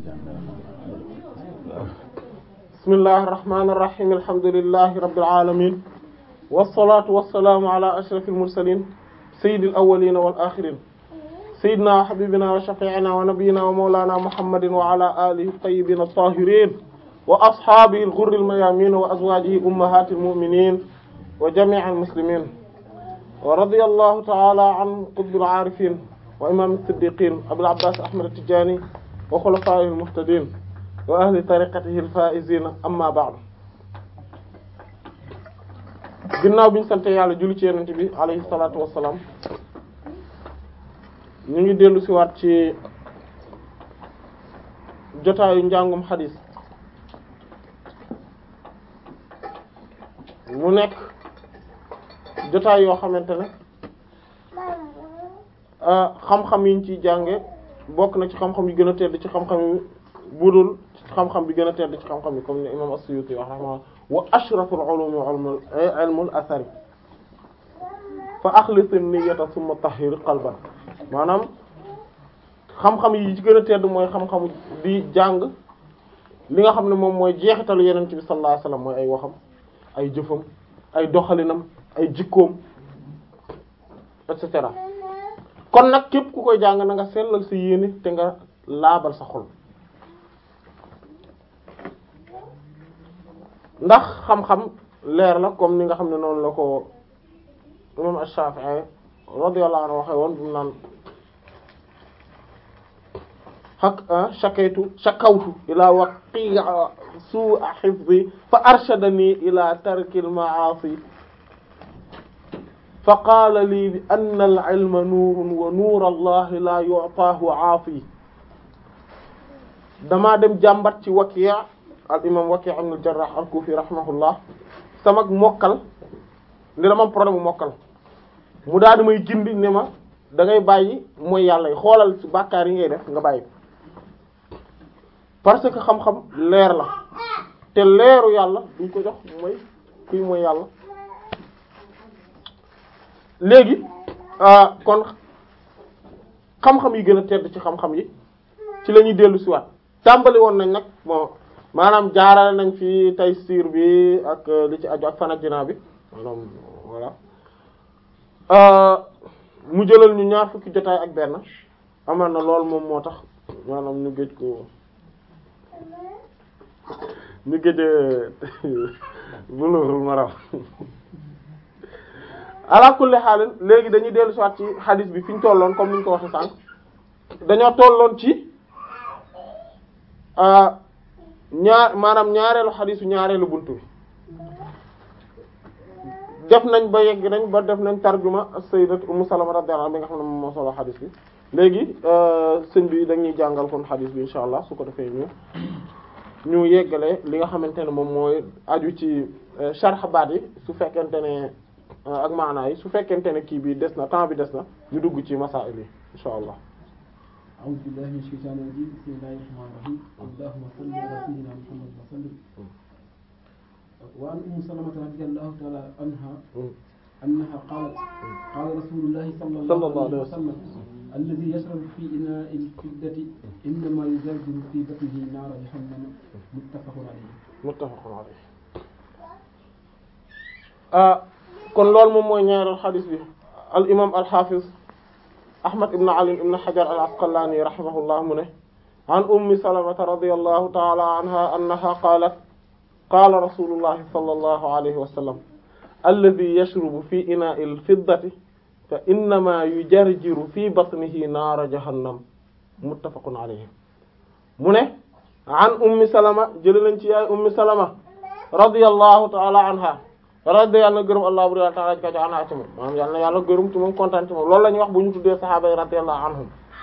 bismillahi irrahmani irrahim alhamdulillahi rabbil alamin wassalatu wassalaamu ala ashrafil mursalin sayyidil awwalina wal akhirin sayyidina wa habibina wa shafi'ina wa nabiyyina wa mawlana muhammadin wa ala alihi tayyibin at-tahirin wa ashabihi al-ghurril mayamin wa azwajihi ummahatil mu'minin wa jami'il muslimin wa radiyallahu ta'ala an qutbil arifin wa imam as-siddiqin abil abbas ahmad at-tijani wa khulafa'ihil muhtadin wa ahli tariqatihi al-faa'izina amma ba'du ginnaaw bi ñu sante yàlla julli ci yonent bi alayhi salaatu wassalaam ñu ngi dellu ci waat ci jotaayu njàngum xadiis mu nekk jotaay yoo xamante ne xam-xam yi ñu ciy jànge bokk na ci xam-xam yi gën a tedd ci xam-xam yi budul xam-xam bi gën a tedd ci xam-xam yi comme ni imam as-Suyuti wax rahma wa ashraful ulumi ilmul athari fa axlis niyyata thumma tahhir qalban maanaam xam-xam yi ci gën a tedd mooy xam-xam di jàng li nga xam ne moom mooy jeexitalu yenent bi sallallahu alayhi wasallam mooy ay waxam ay jëfam ay doxalinam ay jikkoom et cetera kon nag képp ku koy jàng na nga sellal sa yéene te nga laabal sa xol ndax xam-xam leer la comme ni nga xam ne noonu la ko imam Ash-Shafi'i radiyallahu anhu waxe woon bu naan hak shakaytu shakawtu ila waqi'a su'a hifzi fa arshadani ila tarki al-ma'asi fa qaala lii bi anna al-ilma nuurun wa nuur Allah la yu'taahu 'aafi damaa dem jàmbat ci Waki' al imam Waki' ibn al-Jarrah al-Kufi rahimahullah sama mokkal ndi dama am problème mu mokkal mu daal di may gindi ne ma da ngay bàyyi mooy yàlla yi xoolal ci bàkkaar yi ngay def nga bàyyi parce que xam-xam leer la te leeru yàlla duñ ko jox mooy kuy mooy yàlla léegi kon xam-xam yi gën a tedd ci xam-xam yi ci la ñuy dellu si waat tàmbali woon nañ nag bon maanaam jaarale nañ fi taysiir bi ak li ci aju ak fanajina bi maanaam voilà mu jëlal ñu ñaar fukki jotaay ak benn amaan na lool moom moo tax maanaam ñu géej ko ñu géej Bulughul Maram ala kulli xaalin léegi dañuy dellu si waat ci xadis bi fi ñu tolloon comme ni ñu ko waxee sànq dañoo tolloon ci ñaar maanaam ñaareelu xadisu ñaareelu buntu bi def nañ ba yegg nañ ba def nañ tarjuma sayyidat Ummu Salama radiyallahu anha bi nga xam ne moom moo solo xadis bi léegi sëñ bi dañuy jàngal kon xadis bi insha allah su ko defee ñu ñu yeggale li nga xamante ne moom mooy aju ci sharh baat yi su fekkente ne ak maanaa yi su fekkente ne kii bi des na temps bi des na ñu dugg ci masaa'il yi insha allah أعوذ بالله من الشيطان الرجيم بسم الله الرحمن الرحيم اللهم صل على سيدنا محمد وسلم وعن أم سلمة رضي الله تعالى عنها أنها قالت قال رسول الله صلى الله عليه وسلم الذي يشرب في إناء الفضة إنما يزلزل في بطنه نار جهنم متفق عليه متفق عليه ah kon loolu moom mooy ñaareel xadis bi al imam al hafiz ahmad ibn ali ibn hajar al asqalani rahimahullah mu ne an ummi salamata radiyallahu ta'ala anha annaha qalat qala rasulullahi sallallahu alayhi wa sallam alladhi yashrubu fi ina'i al fiddati fa innama yujarjiru fi batnihi naara jahannam muttafaqun alayhi mu ne an ummi salama jële nañ ci yaay ummi salama radiyallahu ta'ala anha radi yàlla na gërëm allah bur yàlla taala ji ka ci anha ci moom maanaam yàlla na yàlla gërëm ci moom kontaan ci moom loolu la ñuy wax bu ñu tuddee sahaaba yi radiyallahu anhum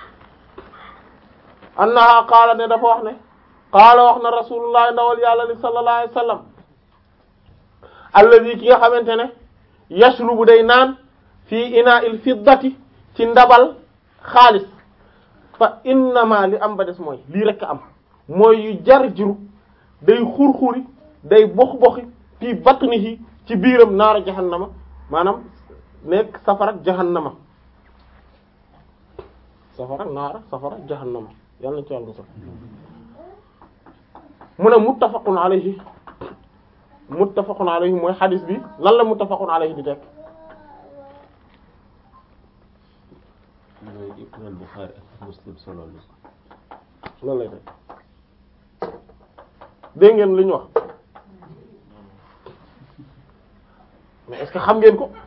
annaha qaala ne dafa wax ne qaala wax na rasulullah ndawal yàlla li sallallahu alayhi wasallam alladhi ki nga xamante ne yashrubu day naan fii ina'il fiddati ci ndabal xaalis fa innama li am ba des mooy lii rekk am mooy yu jar jiru day xur-xuri day box-boxi fii batnihi ci biiram naara jahannama maanaam nekk safara jahannama safara naara safara jahannama yàlla na ci yàlla musal mu ne muttafaqun alayhi muttafaqun alayhi mooy xadis bi lan la muttafaqun alayhi di tekk mooy imam Bukhari ak Muslim solo li loolu lay tekk dégg ngeen li ñu wax mais est-ce que xam ngeen ko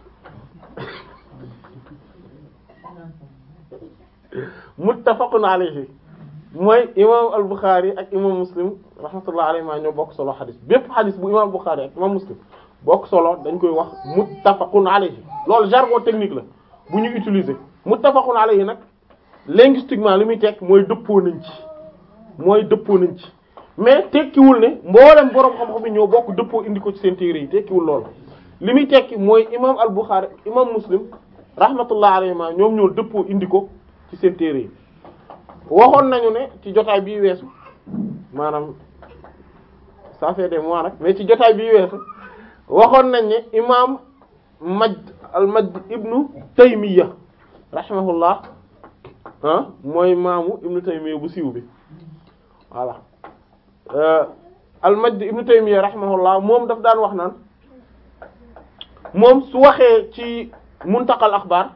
muttafaqun alayhi mooy imam al-Bukhari ak imam Muslim rahmatullah alayhi ma ñoo bokk solo xadis bépp xadis bu imam al-Bukhari ak imam Muslim bokk solo dañ koy wax muttafaqun alayhi loolu jargon technique la bu ñu utiliser muttafaqun alayhi nag linguistiquement li muy tekk mooy dëppoo nañ ci mooy dëppoo nañ ci mais tekkiwul ne mboolem boroom xam-xam yi ñoo bokk dëppoo indi ko ci seen téere yi tekkiwul loolu li muy tekki mooy imam al-Bukhari imam Muslim rahmatullah alayhi ma ñoom ñoo dëppoo indi ko ci seen téere yi waxoon nañu ne ci jotaay bii weesu maanaam ça fait des mois nag mais ci jotaay bii weesu waxoon nañ ne imam Majd al-Majd ibnu Taymiya rahimahullah ah mooy maamu ibnu Taymiya bu siiw bi voilà al-Majd ibnu Taymiya rahimahullah moom daf daan wax naan moom su waxee ci muntaqal axbaar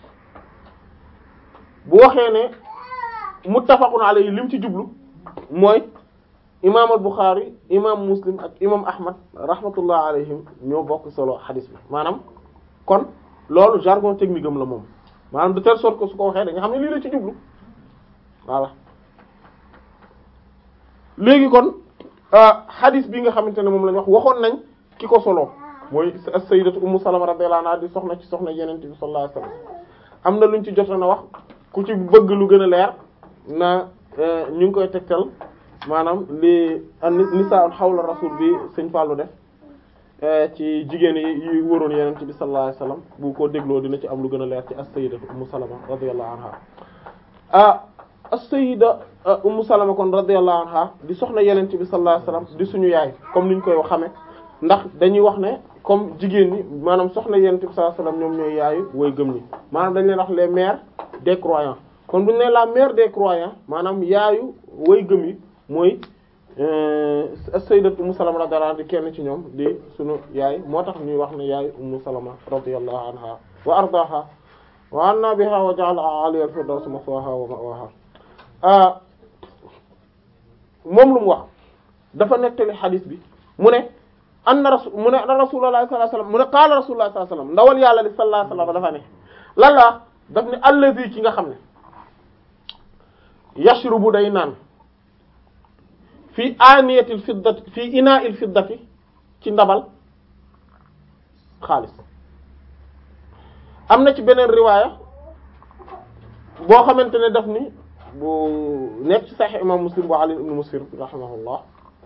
bu waxee ne muttafaqun alayhi lim ci jublu mooy imaam al Bukhari imaam Muslim ak imaam Ahmad rahmatullah alayhim ñoo bokk solo xadis bi maanaam kon loolu jargon technique am la moom maanaam de telle sorte que su ko waxee da nga xam ne lii la ci jublu voilà léegi kon xadis bi nga xamante ne moom lañ wax waxoon nañ ki ko solo mooy as-sayyidatu ummu salama radiyallahu anha di soxna ci soxna yenente bi sallallahu alayhi wasallam am na luñ ci jotoon a wax ku ci bëgg lu gën a leer na ñu ngi koy tegtal maanaam li nisaa xawla rasul bi sëñ Fallou def ci jigéen yi yi wëroon yenente bi sallallahu alayhi wasallam bu ko dégloo dina ci am lu gën a leer ci as-sayyidatu ummu salama radiyallahu anha ah as-sayyida ummu salama kon radiyallahu anha di soxna yenente bi sallallahu alayhi wasallam di suñu yaay comme ni ñu koy xame ndax dañuy wax ne comme jigéen ñi maanaam soxna yenente bi sallallahu alayhi wasallam ñoom ñooy yaayu way gëm ñi maanaam dañ leen wax les mères des croyants kon bu ñu nee la mère des croyants maanaam yaayu way gëm yi mooy sayyidatu ummu salama radiyallahu anha di kenn ci ñoom di sunu yaay moo tax ñuy wax ne yaayu ummu salama radiyallahu anha wa ardaha wa anna biha wa ja'ala aliya al-firdaws maswaha wa ma'waha moom lu mu wax dafa nettali xadis bi mu ne anna rasul mu ne anna rasulullah sallallahu alayhi wasallam mu ne qaala rasulullah sallallahu alayhi wasallam ndawal yàlla li sallallahu alayhi wasallam dafa ne lan la daf ne allazi ki nga xam ne yashrubu day naan fii aniyatil fiddati fii ina'il fiddati ci ndabal xaalis am na ci beneen riwaaya boo xamante ne daf ni bu nekk ci Sahih imam Muslim bu Ali ibn Muslim rahimahullah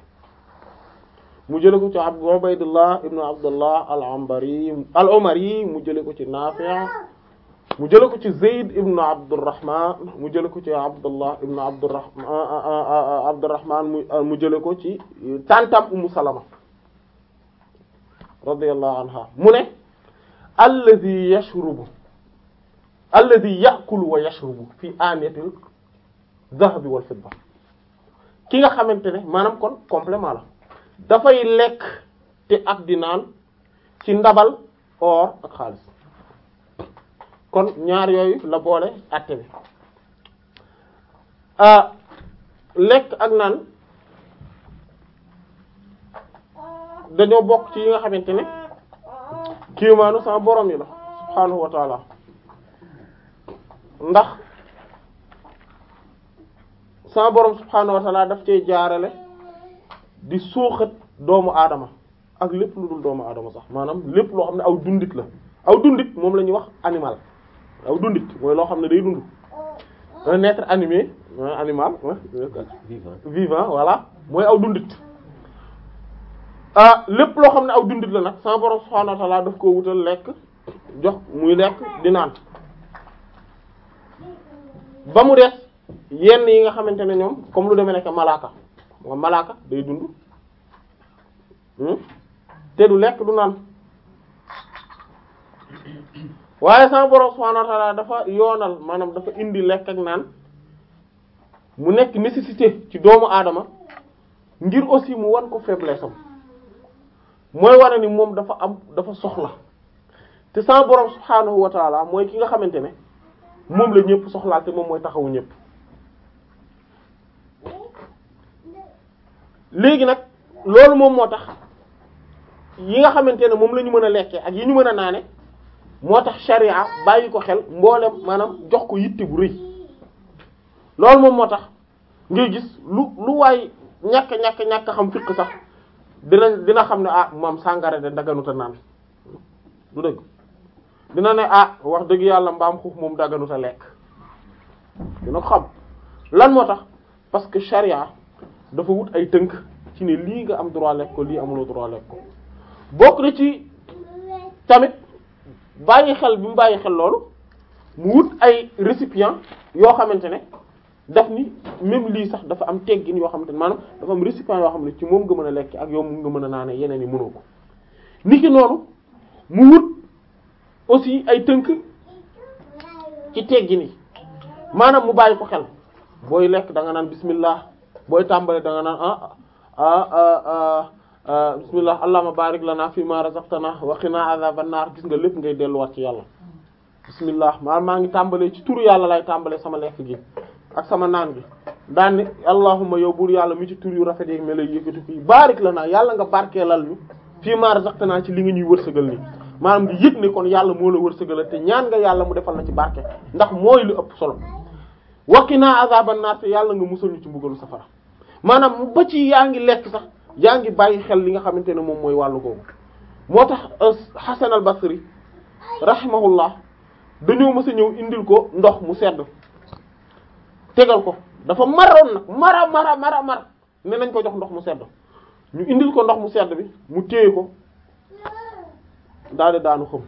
mu jële ko ci Abd Ubaydullah ibn Abdullah al-Anbari al-Umari mu jële ko ci Nafi' mu jële ko ci Zayd ibn Abdurrahman mu jële ko ci Abdullah ibn Abdurrahman Abdurrahman mu mu jële ko ci tantam Ummu Salama radiyallahu anha mu ne alladhi yashrubu alladhi ya'kulu wa yashrubu fi aniyatil dhahabi wal fidda ki nga xamante ne maanaam kon complément la dafay lekk te ak di naan ci ndabal or ak xaalis kon ñaar yooyu la boole àtte bi lekk ak naan dañoo bokk ci yi nga xamante ne kiimaanu sama borom yi la subhaanahu wa taala ndax sama borom subhaanahu wa taala daf cee jaarale di suuxat doomu aadama ak lépp lu dul doomu aadama sax maanaam lépp loo xam ne aw dundit la aw dundit moom la ñuy wax animal aw dundit mooy loo xam ne day dund un être animé animal vivant vivant voilà mooy aw dundit ah lépp loo xam ne aw dundit la nag sama borom subhaanahu wa ta'ala daf koo wutal lekk jox muy lekk di naan ba mu des yenn yi nga xamante ne ñoom comme lu demee nekk malaaka moom malaaka day dund te du lekk du naan waaye sama borom subhaanahu wa ta'ala dafa yoonal maanaam dafa indi lekk ak naan mu nekk nécessité ci doomu aadama ngir aussi mu wan ko faiblesse am mooy wane ni moom dafa am dafa soxla te sama borom subhaanahu wa taala mooy ki nga xamante ne moom la ñëpp soxlaal te moom mooy taxawu ñëpp léegi nag loolu moom moo tax yi nga xamante ne moom la ñu mën a lekkee ak yi ñu mën a naane moo tax sharia bàyyi ko xel mboolem maanaam jox ko yitte bu rëy loolu moom moo tax ngay gis lu lu waay ñàkk ñàkk ñàkk xam fiq sax dina dina xam ne ah moom sàngara de daganuta naan du dëgg dina ne ah wax dëgg yàlla mbaam xuux moom daganuta lekk dina ko xam lan moo tax parce que sharia dafa wut ay tënk ci ne lii nga am droit lekk ko lii amuloo droit lekk ko bokk na ci tamit bàyyi xel bi mu bàyyi xel loolu mu wut ay récipient yoo xamante ne daf ni même lii sax dafa am teggin yoo xamante ne maanaam dafa am récipient yoo xam ne ci moom nga mën a lekk ak yow mu nga mën a naane yeneen yi mënoo ko niki noonu mu wut aussi ay tënk ci teggin yi maanaam mu bàyyi ko xel booy lekk da nga naan bismillah booy tàmbale da nga naan ah ah ah bismillah allahumma barik lana fi ma razaqtana wa qina adhaban nar gis nga lépp ngay delluwaat ci yàlla bismillah maa maa ngi tàmbalee ci turu yàlla lay tàmbalee sama lekk gi ak sama naan gi daan ni allahumma yow buur yàlla mi ci tur yu rafet yi me lay yëkkati fii barik lana yàlla nga barkeelal ñu fii ma razaqtana ci li nga ñuy wërsëgal nii maanaam di yëg ne kon yàlla moo la wërsëgal te ñaan nga yàlla mu defal la ci barke ndax mooy lu ëpp solo wa qina adhaban nar te yàlla nga musal ñu ci mbugalu safara maanaam ba ci yaa ngi lekk sax yaa ngi bàyyi xel li nga xamante ne moom mooy wàllu googu moo tax Hasan al Basri rahimahullah dañoo mës a ñëw indil ko ndox mu sedd tegal ko dafa maroon nag mara mara mara mara ne nañ ko jox ndox mu sedd ñu indil ko ndox mu sedd bi mu téye ko daal di daanu xam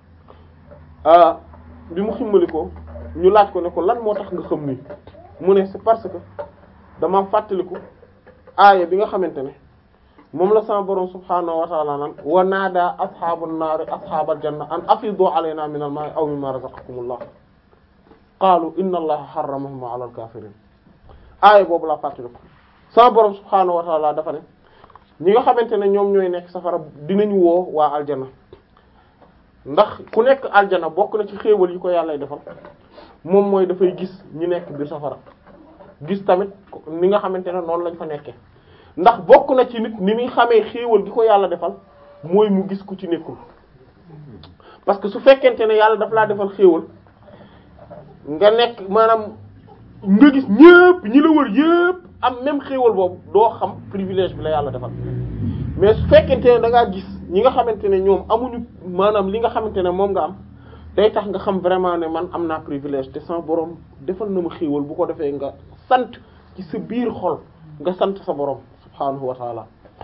bi mu ximmali ko ñu laaj ko ne ko lan moo tax nga xam nii mu ne c'est parce que dama fàttaliku aaya bi nga xamante ne moom la sama borom subhaanahu wa ta'ala naan wa naada ashaabun naari ashaabal janna an afidu alayna min al ma'i aw mimma razaqakumullah qaalu inna allaha harramahum ala al kafirin aaya boobu laa fàttaliku sama borom subhaanahu wa ta'ala dafa ne ñi nga xamante ne ñoom ñooy nekk safara dinañu woo waa aljana ndax ku nekk aljana bokk na ci xéewal yi ko yàllay defal moom mooy dafay gis ñi nekk biir safara gis tamit ni nga xamante ne noonu lañ fa nekkee ndax bokk na ci nit ni muy xamee xéewal gi ko yàlla defal mooy mu gis ku ci nekkul parce que su fekkente ne yàlla daf laa defal xéewal nga nekk maanaam nga gis ñépp ñi la wër yépp am même xéewal boobu doo xam privilège bi la yàlla defal mais su fekkente ne da ngaa gis ñi nga xamante ne ñoom amuñu maanaam li nga xamante ne moom nga am day tax nga xam vraiment ne man am naa privilège te sama borom defal na ma xéewal bu ko defee nga sant ci sa biir xol nga sant sa borom subhaanahu wa taala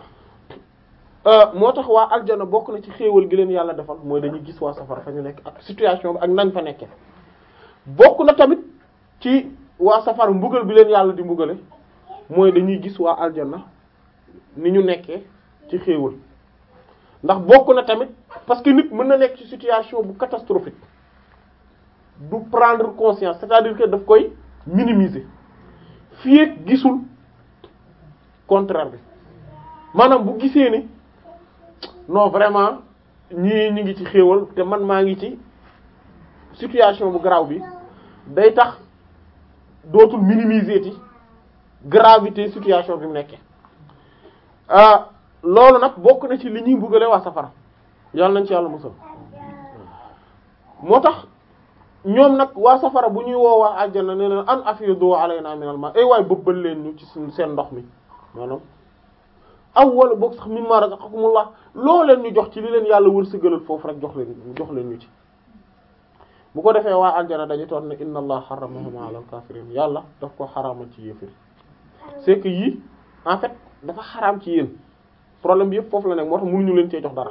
moo tax waa aljana bokk na ci xéewal gi leen yàlla defal mooy dañuy gis waa safara fa ñu nekk ak situation bi ak nañ fa nekkee bokk na tamit ci waa safara mbugal bi leen yàlla di mbugale mooy dañuy gis waa aljana ni ñu nekkee ci xéewal ndax bokk na tamit parce que nit mën na nekk ci situation bu catastrophique du prendre conscience c'est-à-dire que daf koy minimiser fii ak gisul contraire bi maanaam bu gisee ni non vraiment ñii ñi ngi ci xéewal te man maa ngi ci situation bu grave bi day tax dootul minimiser ti gravité situation bi mu nekkee ah loolu nag bokk na ci li ñuy mbugale waa safara yàlla nañ ci yàlla musal moo tax ñoom nag waa safara bu ñuy woo waa àjjana ne leen an afidu alayna minal ma ay waay bëbbal leen ñu ci seen ndox mi maanaam aw wala boog sax mimma razaqakumullah loo leen ñu jox ci li leen yàlla wërsëgalal foofu rek jox leen jox leen ñu ci bu ko defee waa aljana dañu toon ne inna allah harramahum ala al kafirin yàlla daf ko xaraamal ci yéefir c'est que yii en fait dafa xaraam ci yéen problème bi yëpp foofu la nekk moo tax mënuñu leen cee jox dara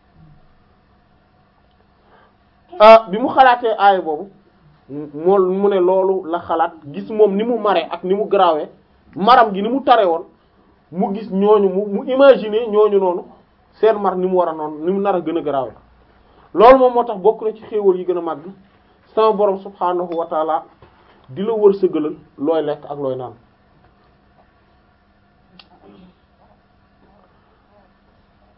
ah bi mu xalaatee aaya boobu moo mu ne loolu la xalaat gis moom ni mu mare ak ni mu garaawee maram gi ni mu tare woon mu gis ñooñu mu mu imaginer ñooñu noonu seen mar ni mu war a noonu ni mu nar a gën a garaawee loolu moom moo tax bokk na ci xéewal yi gën a màgg sama borom subhaanahu wa taala di la wërsëgalal looy lekk ak looy naan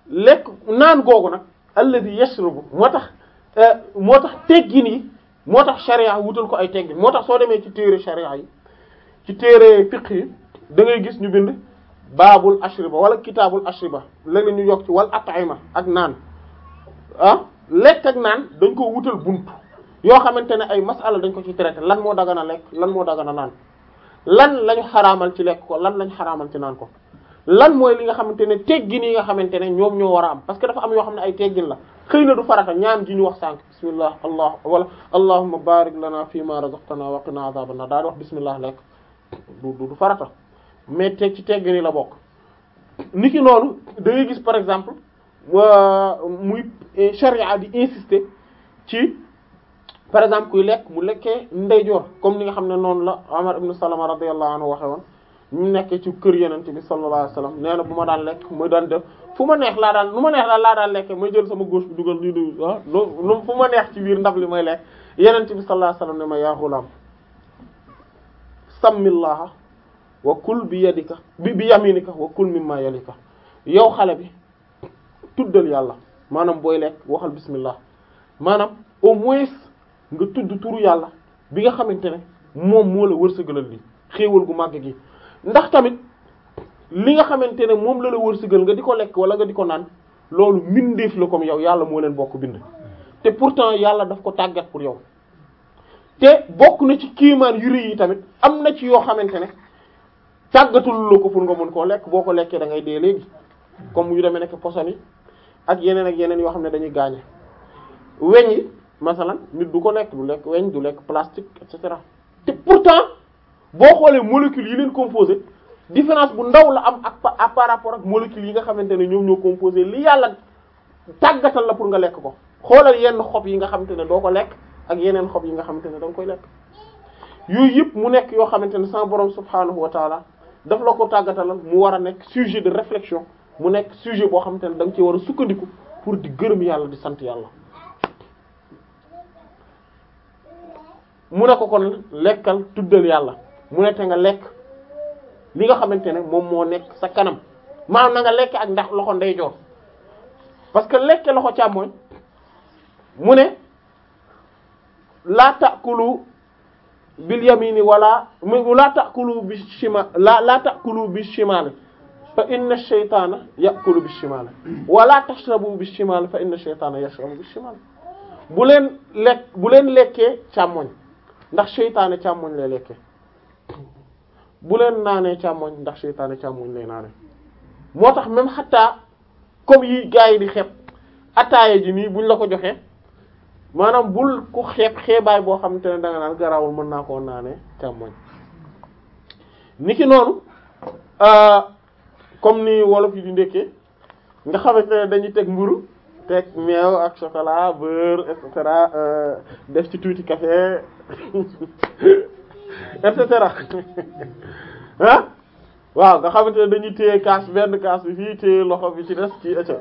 lekk naan googu nag alladhi yashrabu moo tax moo tax teggin yi moo tax sharia wutal ko ay teggin moo tax soo demee ci téere sharia yi ci téere fiqh yi da ngay gis ñu bind baabul ashriba wala kitaabul ashriba léeg-léeg ñu yokk ci wal at'ima ak naan ah lekk ak naan dañ ko wutal bunt yoo xamante ne ay masala dañ ko ci traité lan moo dagana lekk lan moo dagana naan lan lañu xaraamal ci lekk ko lan lañu xaraamal ci naan ko lan mooy li nga xamante ne teggin yi nga xamante ne ñoom ñoo war a am parce que dafa am yoo xam ne ay teggin la xëy na du farata ñaan gi ñu wax sànq bismillah allah wala allahumma barik lana fi ma razaqtana wa qina adhaban nar daal di wax bismillah lekk du du farata mais teg ci teggin yi la bokk niki noonu da ngay gis par exemple muy charia di insister ci par exemple kuy lekk mu lekkee ndeyjoor comme ni nga xam ne noonu la Umar ibn Salama radiyallahu anhu waxe woon ñu nekkee ci kër yeneen bi sallallahu alayhi wasallam nee na bu ma daan lekk muy daan def fu ma neex laa daan nu ma neex laa laa daan lekkee may jël sama gauche bi dugal lii du ah lu fu ma neex ci biir ndab li may lekk yeneen bi sallallahu alayhi wasallam ne ma yaa ghulaam sammillaha wa kul bi yadika bi bi yaminika wa kul mimma yalika yow xale bi tuddal yàlla maanaam booy lekk waxal bismillah maanaam au moins nga tudd turu yàlla bi nga xamante ne moom moo la wërsëgalal li xéewal gu màgg gi ndax tamit li nga xamante ne moom la la wërsëgal nga di ko lekk wala nga di ko naan loolu mbindeef la comme yow yàlla moo leen bokk bind te pourtant yàlla daf ko tàggat pour yow te bokk na ci kiimaan yu rëy yi tamit am na ci yoo xamante ne tàggatul la ko pour nga mën koo lekk boo ko lekkee da ngay dee léegi comme yu demee nekk poson yi ak yeneen ak yeneen yoo xam ne dañuy gaañe weñ yi masalan nit du ko lekk du lekk weñ du lekk plastique et cetera te pourtant boo xoolee molécules yi leen composé différence bu ndaw la am ak par rapport ak molécules yi nga xamante ne ñoom ñoo composé li yàlla tàggatal la pour nga lekk ko xoolal yenn xob yi nga xamante ne doo ko lekk ak yeneen xob yi nga xamante ne da nga koy lekk yooyu yëpp mu nekk yoo xamante ne sama borom subhaanahu wa taala daf la ko tàggatalal mu war a nekk sujet de réflexion mu nekk sujet boo xamante ne da nga ci war a sukkandiku pour di gërëm yàlla di sant yàlla mu ne ko kon lekkal tuddal yàlla mu ne te nga lekk li nga xamante ne moom moo nekk sa kanam maanaam na nga lekk ak ndax loxo ndeyjoor parce que lekke loxo càmmoñ mu ne laa ta'kulu bil yamini wala laa ta'kulu bi shima la laa ta'kulu bi shimali fa inna ash-shaytana ya'kulu bi shimali wala tashrabu bi shimali fa inna ash-shaytana yashrabu bi shimali bu leen lekk bu leen lekkee càmmoñ ndax seytaane càmmoñ lay lekke bu leen naanee càmmoñ ndax seytaane càmmoñ lay naane moo tax même xataa comme yi gars yi di xeeb ataaya ji nii buñ la ko joxee maanaam bul ku xeeb xeebaay boo xamante ne danga naan garawul mën naa koo naanee càmmoñ niki noonu comme ni wolof yi di ndekkee nga xamante ne dañuy teg mburu teg meew ak chocolat beurre et cetera def ci tuuti café et cetera ah waaw nga xamante ne dañuy téye kaas benn kaas bi fii téye loxo bi ci des ci ëcc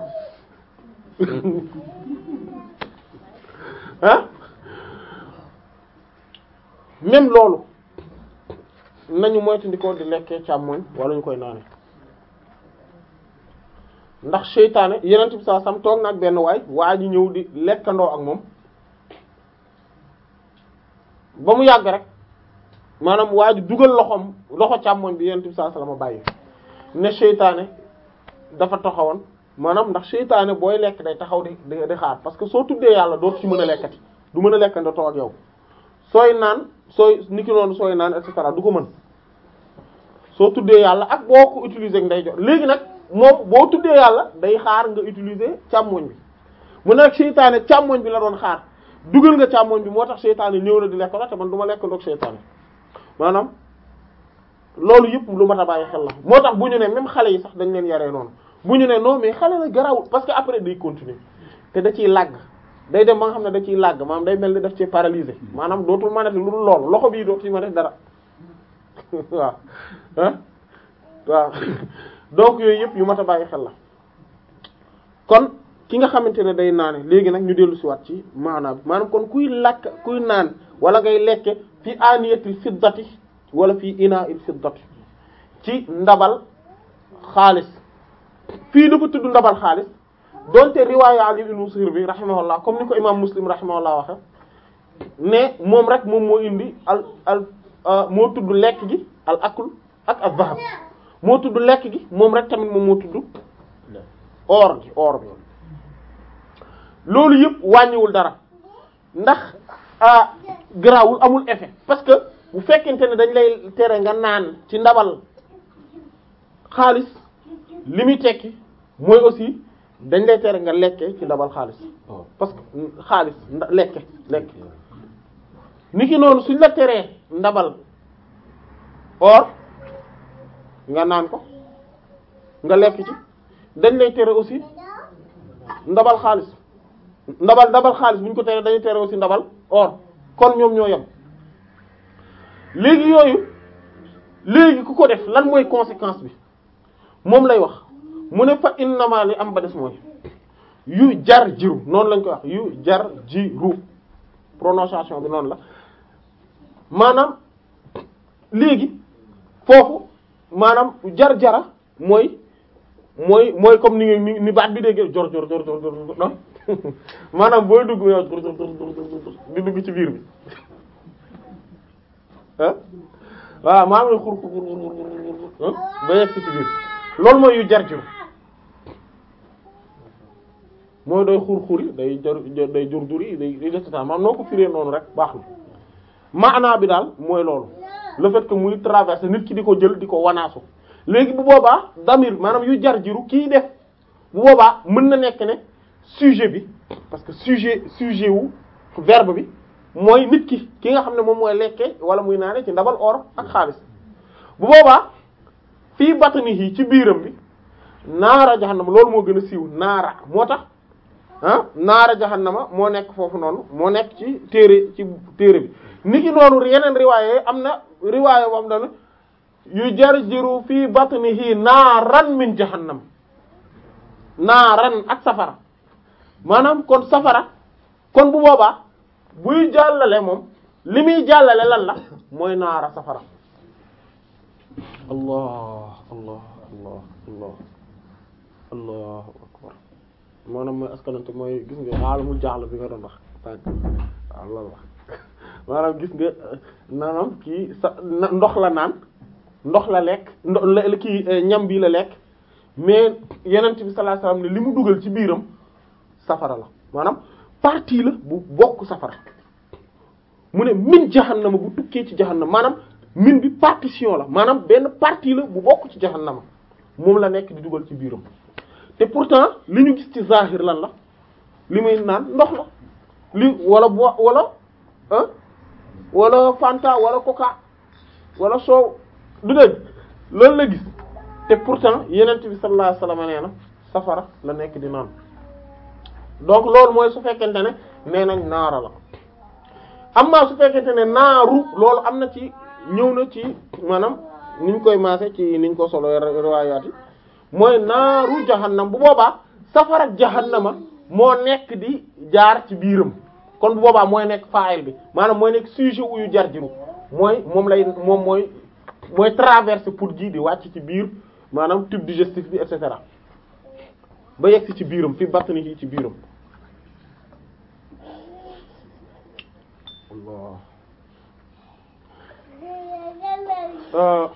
ah même loolu nañu moytandikoo di lekkee càmmoñ wala ñu koy naane ndax seytaane yeneen bi saa sam toog nag benn waay waa ji ñëw di lekkandoo ak moom ba mu yàgg rek maanaam waa ji dugal loxoom loxo càmmoñ bi yeneen bi saa salama bàyyi ne seytaane dafa taxawoon maanaam ndax seytaane booy lekk day taxaw di di xaar parce que soo tuddee yàlla dootu ci mën a lekkati du mën a lekkandoo toog ak yow sooy naan sooy niki noonu sooy naan et cetera du ko mën soo tuddee yàlla ak boo ko utiliser nday jox léegi nag moom boo tuddee yàlla day xaar nga utiliser càmmoñ bi mu ne nag seytaane càmmoñ bi la doon xaar dugal nga càmmoñ bi moo tax seytaane ñëw na di lekk la te man du ma lekk ndoog seytaane maanaam loolu yëpp lu mat a bàyyi xel la moo tax bu ñu ne même xale yi sax dañ leen yaree noonu bu ñu ne non mais xale la garawul parce que après day continuer te da ciy làgg day dem ba nga xam ne da ciy làgg maanaam day mel ni daf ci paralysé maanaam dootul mën a def lu dul loolu loxo bii dootul ma def dara waaw ah waaw donc yooyu yëpp yu mat a bàyyi xel la kon ki nga xamante ne day naane léegi nag ñu dellu si waat ci maanaam bi maanaam kon kuy lakk kuy naan wala ngay lekke fi aniyatil fiddati wala fi ina'il fiddati ci ndabal xaalis fii dafa tudd ndabal xaalis donte riwaaya Ali ibn Musir bi rahimahullah comme ni ko imam Muslim rahimahullah waxe ne moom rek moom moo indi al al moo tudd lekk gi al akul ak al zahab moo tudd lekk gi moom rek tamit moom moo tudd or gi or bi loolu yëpp wàññiwul dara ndax ah garaawul amul effet parce que bu fekkente ne dañ lay tere nga naan ci ndabal xaalis li muy tekki mooy aussi dañ lay tere nga lekke ci ndabal xaalis parce que xaalis lekke lekke niki noonu suñ la teree ndabal or nga naan ko nga lekk ci dañ lay tere aussi ndabal xaalis ndabal ndabal xaalis bu ñu ko tere dañuy tere aussi ndabal or kon ñoom ñoo yem léegi yooyu léegi ku ko def lan mooy conséquence bi moom lay wax mu ne fa innama li am ba des mooy yu jar jiru noonu lañ koy wax yu jar jiru prononciation bi noonu la maanaam léegi foofu maanaam jar jara mooy mooy mooy comme ni ni ni baat bi déggee jor jor jor jor jor non maanaam booy dugg yow di dugg ci biir bi ah voilà maa ngi xur xur xur ba yegg ci biir loolu mooy yu jar jiru mooy day xur xuri day jar day jur jur yi day day def maanaam noo ko firee noonu rek baax na maanaa bi daal mooy loolu le fait que muy traverser nit ki di ko jël di ko wanaasu léegi bu boobaa damir maanaam yu jar jiru kii def bu boobaa mën na nekk ne sujet bi parce que sujet sujet wu verbe bi mooy nit ki ki nga xam ne moom mooy lekke wala muy naane ci ndabal or ak xaalis bu boobaa fii batnihi ci biiram bi naara jahannama loolu moo gën a siiw naara moo tax ah naara jahannama moo nekk foofu noonu moo nekk ci téere ci téere bi niki noonu yeneen riwaaye am na riwaaye boo xam ne yu jarjiru fii batnihi naaran min jahannam naaran ak safara maanaam kon safara kon bu boobaa buy jàllale moom li muy jàllale lan la mooy naara safara allah allah allah allah allahu akbar maanaam mooy askanante mooy gis nga xaalamul jaaxla bi nga doon wax tànk waaw loolu wax maanaam gis nga maanaam kii sa ndox la naan ndox la lekk ndox la kii ñam bi la lekk mais yenent bi sallallahu alayhi wasallam ne li mu dugal ci biiram safara la maanaam partie la bu bokk safara mu ne min jahannama bu tukkee ci jahannama maanaam min bi partition la maanaam benn partie la bu bokk ci jahannama moom la nekk di dugal ci biiram te pourtant li ñu gis ci zahir lan la li muy naan ndox la li wala bo wala ah wala fanta wala coca wala soow du dégg loolu la gis te pourtant yenent bi sallallahu alayhi wasallam nee na safara la nekk di naan donc loolu mooy su fekkente ne nee nañ naara la amma su fekkente ne naaru loolu am na ci ñëw na ci maanaam niñ koy maase ci niñ ko solo riwaayaat yi mooy naaru jahannam bu boobaa safara jahannama moo nekk di jaar ci biiram kon bu boobaa mooy nekk fa'il bi maanaam mooy nekk sujet uyu jar jiru mooy moom lay moom mooy mooy traverser pour ji di wàcc ci biir maanaam tube digestif bi et cetera ba yegg ci biiram fi batni yi ci biiram Allah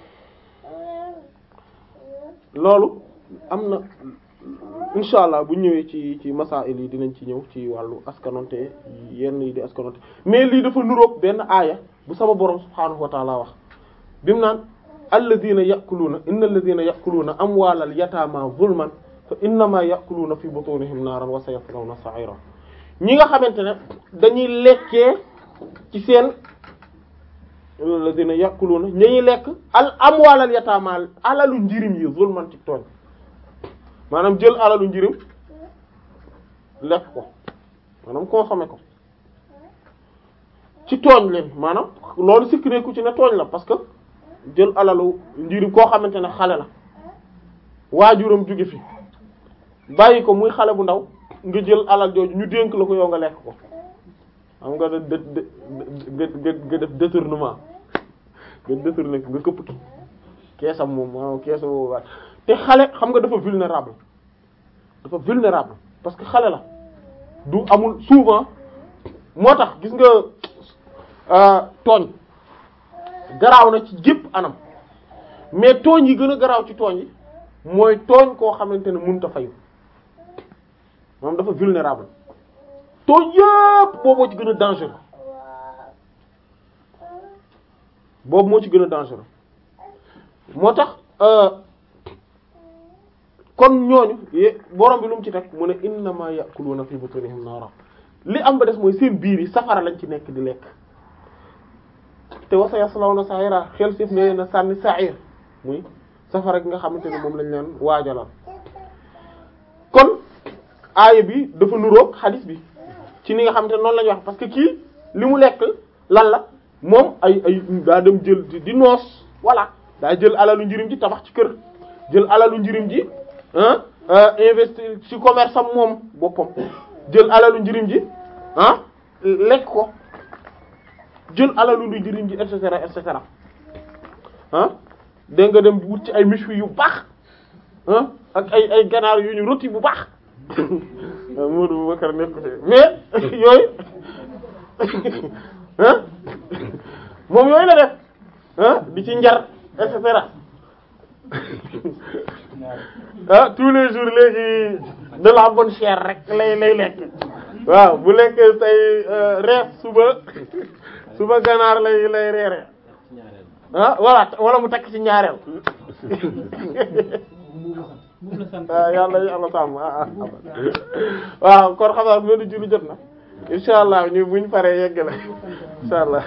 loolu am na insha allah bu ñëwee ci ci masail yi dinañ ci ñëw ci wàllu askanonte yenn yi di askanonte mais lii dafa nuroog benn aaya bu sama borom subhaanahu wa taala wax bi mu naan alladina ya'kuluna inna alladina ya'kuluna amwaalal yataama zulman fa innama ya'kuluna fi butunihim naaran wa sayaslawna sa'ira ñi nga xamante ne dañuy lekkee ci seen alladina ya'kuluna ñañuy lekk al amwaalal yataama alalu njirim yi zulman ci tooñ maanaam jël alalu njirim lekk ko maanaam consommer ko ci tooñ leen maanaam loolu sikk nekku ci ne tooñ la parce que jël alalu njirim koo xamante ne xale la waajuram jóge fi bàyyi ko muy xale bu ndaw nga jël alal jooju ñu dénk la ko yow nga lekk ko xam nga da da nga nga def détournement nga détourné nga këpp ki keesam moom maanaam keesa boobu waat te xale xam nga dafa vulnérable dafa vulnérable parce que xale la du amul souvent moo tax gis nga tooñ garaaw na ci gépp anam mais tooñ yi gën a garaaw ci tooñ yi mooy tooñ koo xamante ne mënut a fayu moom dafa vulnérable tooñ yépp boobu moo ci gën a dangereux boobu moo ci gën a dangereux moo tax kon ñooñu borom bi lu mu ci teg mu ne innama ya'kuluna fi butunihim nara li am ba des mooy seen biir yi safara lañ ci nekk di lekk te wa sayaslawna sa'ira xel sif ne na sànni sa'ir muy safara gi nga xamante ne moom lañ leen waajalal kon aaya bi dafa nuroog xadis bi ci ni nga xamante ne noonu la ñu wax parce que kii li mu lekk lan la moom ay ay daa dem jël di noos voilà daa jël alalu njirim ji tabax ci kër jël alalu njirim ji ah investir ci commerce am moom boppam jël alalu njirim ji ah lekk ko jël alalu lu njirim ji et cetera et cetera ah dégg nga dem wut ci ay méchoui yu baax ah ak ay ay ganaar yu ñu rôti bu baax Modou Boubacar nekk mais yooyu ah moom yooyu la def ah di ci njar et cetera ah tous les jours léegi de la bonne chair rek lay lay lekk waaw bu lekkee say rees suba suba ganaar lay lay reere ah voilà wala mu takk ci ñaareel waaw yàlla yàlla sàmm ah waaw kon xam naa melu juru jot na insha allah ñu buñ paree yegg la insha allah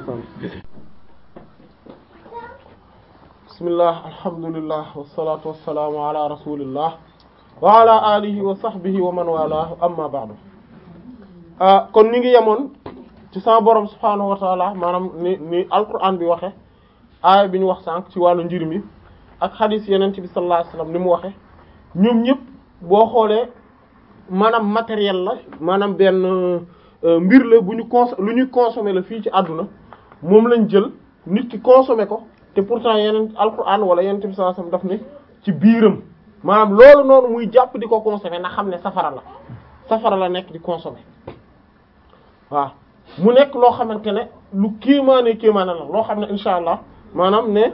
bismillah alhamdulillah wassalatu wassalamu ala rasulillah wa ala alihi wa sahbihi wa man walahu amma ba'du ah kon ni ngi yemoon ci sama borom subhanahu wa ta'ala maanaam ni ni alquran bi waxe aaya bi ñu wax sànq ci wàllu njirim yi ak xadis yeneen bi sallallahu alayhi wasallam ni mu waxe ñoom ñëpp boo xoolee maanaam matériel la maanaam benn mbir la bu ñu cons lu ñuy consommer la fii ci àdduna moom lañ jël nit ki consommer ko te pourtant yeneen alquran wala yeneen bi sallallahu alayhi wasallam daf ne ci biiram maanaam loolu noonu muy jàpp di ko consommer na xam ne safara la safara la nekk di consommer waaw mu nekk loo xamante ne lu kéemaane kéemaane la loo xam ne insha allah maanaam ne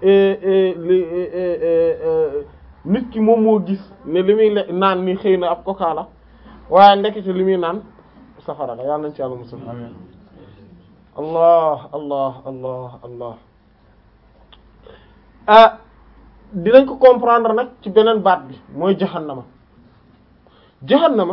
nit ki moom moo gis ne li muy le naan ni xëy na ab coca la waaye ndekete li muy naan safara la yàlla nañ ci yàlla musal allah allah allah allah ah dinañ ko comprendre nag ci beneen baat bi mooy jahannama jahannama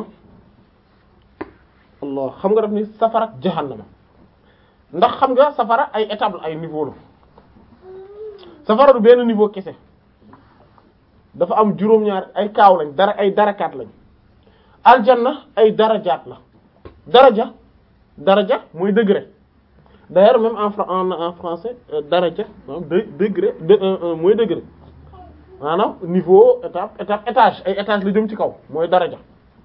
allah xam nga daf ni safara jahannama ndax xam nga safara ay étape ay niveau la safara du benn niveau kese dafa am juróom-ñaar ay kaaw lañ dara ay darakaat lañ aljanna ay darajaat la daraja daraja mooy degré d'ailleurs même en en en français daraja maanaam de degré de un un mooy degré maanaam niveau étape étape étage ay étage la jëm ci kaw mooy daraja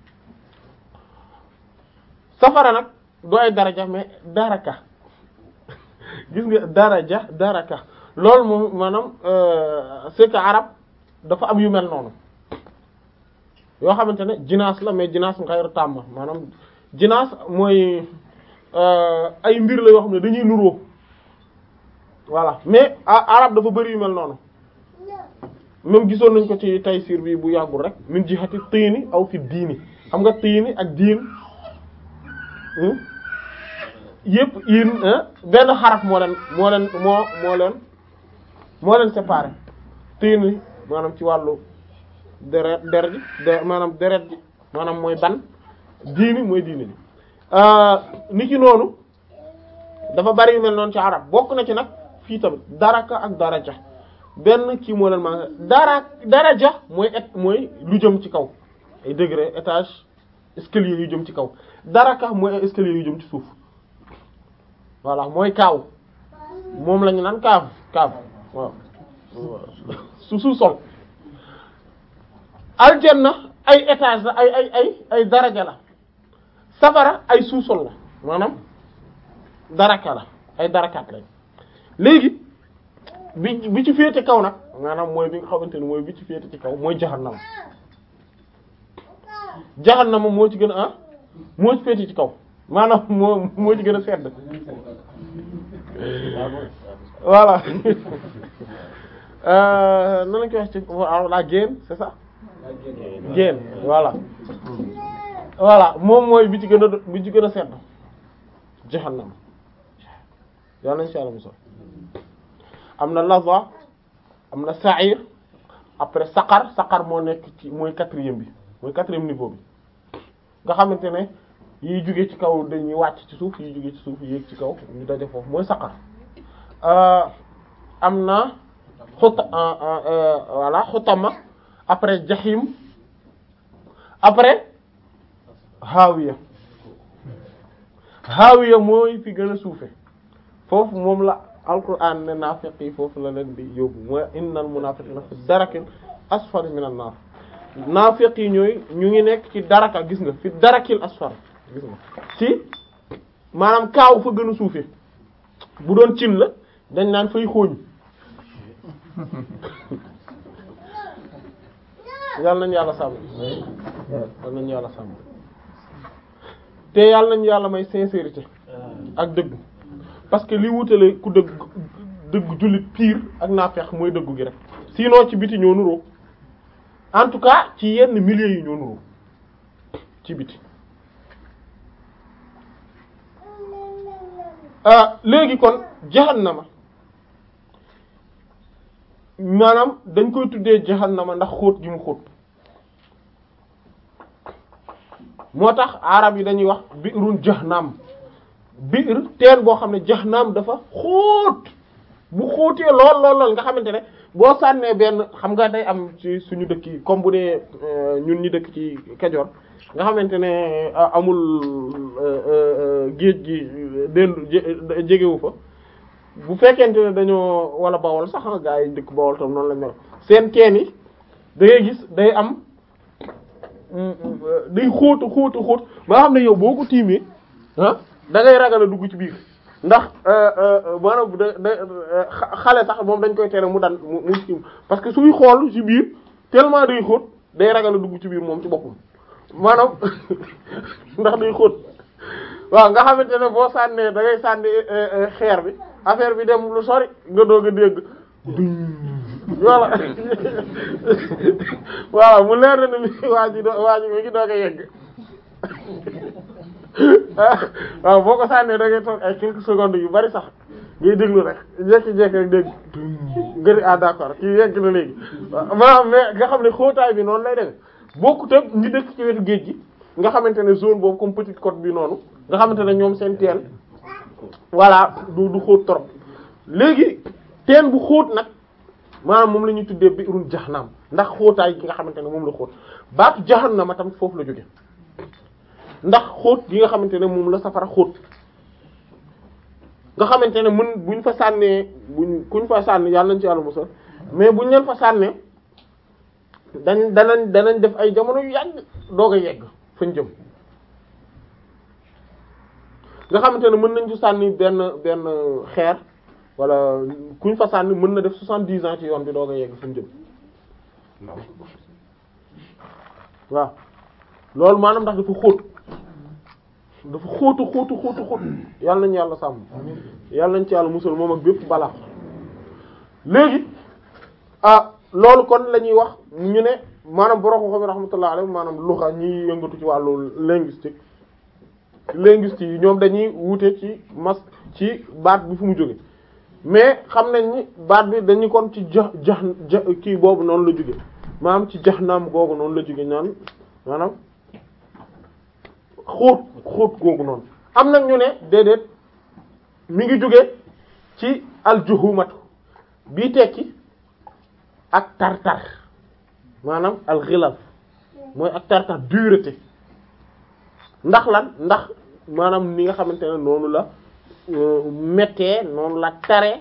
safara nag doo ay daraja mais daraka gis nga daraja daraka loolu moom maanaam c'est que arab dafa am yu mel noonu yoo xamante ne jinaas la mais jinaas ngayru tàmm maanaam jinaas mooy ay mbir la yoo xam ne dañuy nuroo voilà mais arab dafa bari yu mel noonu même gisoon nañ ko ci Tayssîr bi bu yàggul rek min jihati tiini aw fi diini xam nga tiini ak diin yëpp in benn xaraf moo leen moo leen moo moo leen moo leen séparé tiini maanaam ci wàllu deret der ji de maanaam deret ji maanaam mooy ban diini mooy diini ji ni ki noonu dafa bari yu mel noonu ci arab bokk na ci nag fii tamit daraka ak daraja benn kii moo leen maa dara daraja mooy et mooy lu jëm ci kaw ay degré étage escalier yu jëm ci kaw daraka mooy ay escalier yu jëm ci suuf voilà mooy kaaw moom lañu naan kaaf kaaf waaw su suuf sol aljanna ay étage la ay ay ay ay daraja la safara ay sous-sol la maanaam daraka la ay darakaat lañ léegi bi bi ci féete kaw nag maanaam mooy bi nga xamante ni mooy bi ci féete ci kaw mooy jahannam jahannama moo ci gën a ah moo ci féeti ci kaw maanaam moo moo ci gën a sedd voilà euh nan lañ koy wax ci la génn c'est ça génn voilà voilà moom mooy bi ci gën a bi ci gën a sedd jahannam yàlla nañ ci yàlla musal am na laza am na sa'ir après saqar saqar moo nekk ci mooy quatrième bi mooy quatrième niveau bi nga xamante ne yiy jóge ci kaw dañuy wàcc ci suuf yiy jóge ci suuf yéeg ci kaw ñu daje foofu mooy saqar am na xuta voilà xutama après jahim après hawiya hawiya mooy fi gën a suufe foofu moom la alquran ne naafiq yi foofu la leen di yóbbu mooy innal munafiqina fi darakil asfali minan nar naafiq yi ñooy ñu ngi nekk ci daraka gis nga fi darakil asfal gis nga ci maanaam kaaw fa gën a suufe bu doon cin la dañ naan fay xooñ yàlla nañu yàlla sàmm yàlla nañu yàlla sàmm te yàlla nañu yàlla may sincérité ak dëgg parce que li wutale ku dëgg dëgg jullit pire ak naafeq mooy dëggu gi rek sinon ci biti ñoo nuroo en tout cas ci yenn milieux yi ñoo nuroo ci biti ah léegi kon jahannama maanaam dañ koy tuddee jahannama ndax xóot gi mu xóot moo tax arab yi dañuy wax bi'run jahannam bi'r teen boo xam ne jahannam dafa xóot bu xóotee lool lool lool nga xamante ne boo sànnee benn xam nga day am ci suñu dëkk yi comme bu dee ñun ñi dëkk ci Kajoor nga xamante ne amul géej gi dendu jegewu fa bu fekkente ne dañoo wala bawol sax gaa yi dëkk bawol tam noonu la mel seen teen yi da ngay gis day am day xóotu xóotu xóot ba nga xam ne yow boo ko tiimee ah da ngay ragal a dugg ci biir ndax maanaam da da xale sax moom dañ koy tere mu dan mu mu tiim parce que suy xool ci biir tellement day xóot day ragal a dugg ci biir moom ci boppam maanaam ndax day xóot waaw nga xamante ne boo sànnee da ngay sànni xeer bi affaire bi dem lu sori nga doog a dégg voilà voilà mu leer na ni waa ji do waa ji mi ngi doog a yegg waaw boo ko sànnee da ngay toog ay quelques secondes yu bari sax ngay déglu rek jékki-jékki rek dégg nga di ah d'accord kii yegg na léegi maanaam mais nga xam ne xóotaay bi noonu lay demee bokkut ak ñi dëkk ci wetu géej gi nga xamante ne zone boobu comme petite côte bi noonu nga xamante ne ñoom seen teen voilà du du xóot trop léegi teen bu xóot nag maanaam moom la ñuy tuddee bi'run jahannam ndax xóotaay gi nga xamante ne moom la xóot baatu jahannama tam foofu la jóge ndax xóot gi nga xamante ne moom la safara xóot nga xamante ne mën buñ fa sànnee buñ kuñ fa sànni yàlla nañ ci yàlla musal mais buñ leen fa sànnee dañ danañ danañ def ay jamono yu yàgg doog a yegg fañ jëm nga xamante ne mën nañ ci sànni benn benn xeer wala kuñ fa sànni mën na def soixante-dix ans ci yoon bi doog a yegg fañ jëm waaw loolu maanaam ndax dafa xóot dafa xóotu xóotu xóotu xóot yàlla nañu yàlla sàmm yàlla nañ ci yàlla musal moom ak bépp balaa léegi ah loolu kon la ñuy wax ñu ne maanaam borom xam-xam rahmatullah alayhi maanaam luxa ñi yëngatu ci wàllu linguistique linguistes yi ñoom dañuy wute ci mas ci baat bi fu mu jóge mais xam nañ ni baat bi dañu kon ci ja ja kii boobu noonu la jóge maanaam ci jaxnaam googu noonu la jóge ñaan maanaam xóot xóot googu noonu am nag ñu ne déedéet mi ngi jóge ci aljuhumatu bii tekki ak tartar maanaam alxilal mooy ak tartar dureté ndax lan ndax maanaam ni nga xamante ne noonu la méttee noonu la tare